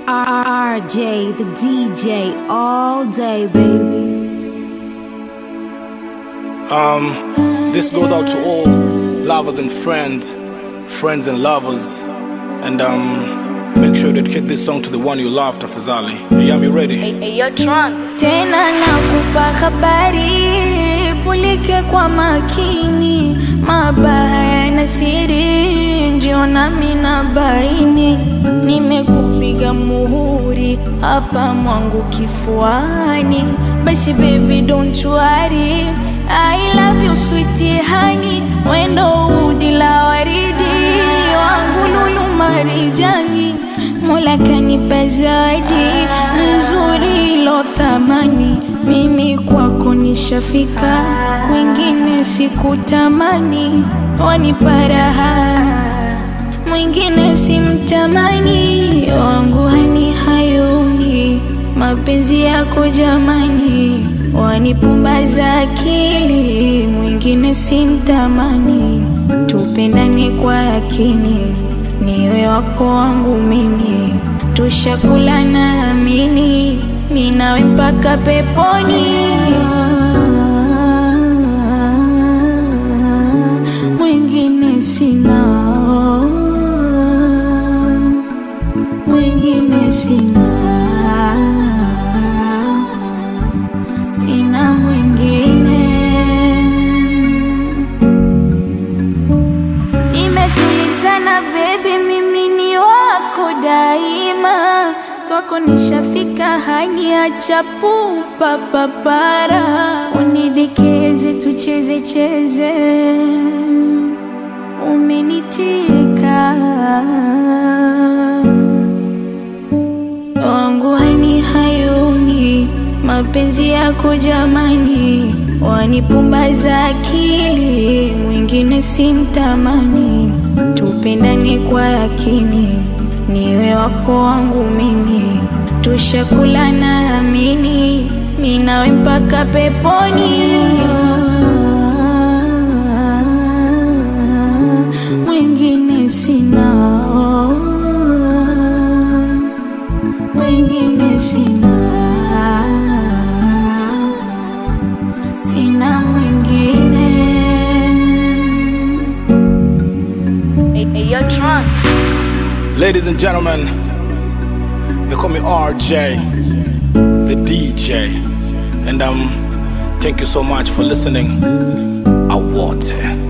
RJ, the DJ, all day, baby. Um, this goes out to all lovers and friends, friends and lovers, and um, make sure you dedicate this song to the one you love, tafadhali. Yami, you ready? tena nakupa habari, pulike kwa makini, mabaya na siri ndio nami na baini. Nimekupiga muhuri hapa mwangu kifuani, basi baby don't worry, I love you sweetie honey, wendo udi la waridi wangu lulu marijani Mola kanipa zawadi nzuri ilo thamani, mimi kwako nishafika, wengine sikutamani, wanipa raha, mwingine simtamani, wangu hani hayuni, mapenzi yako jamani, wanipumbaza akili, mwingine simtamani, tupendane kwa yakini niwe wako wangu mimi, tushakula na amini, mi nawe mpaka peponi. Mwingine sina, mwingine sina, sina mwingine. Imetulizana baby, mimi ni wako daima, kwako nishafika, haniacha pupa papara, unidekeze tucheze cheze, umenitika wangu hani hayuni, mapenzi yako jamani, wanipumbaza akili, mwingine simtamani, tupendane kwa yakini, niwe wako wangu mimi, tushakula na amini, mi nawe mpaka peponi. Mwingine sina mwingine sina, sina mwingine. Ladies and gentlemen, they call me RJ, the DJ, and um, thank you so much for listening. Awote.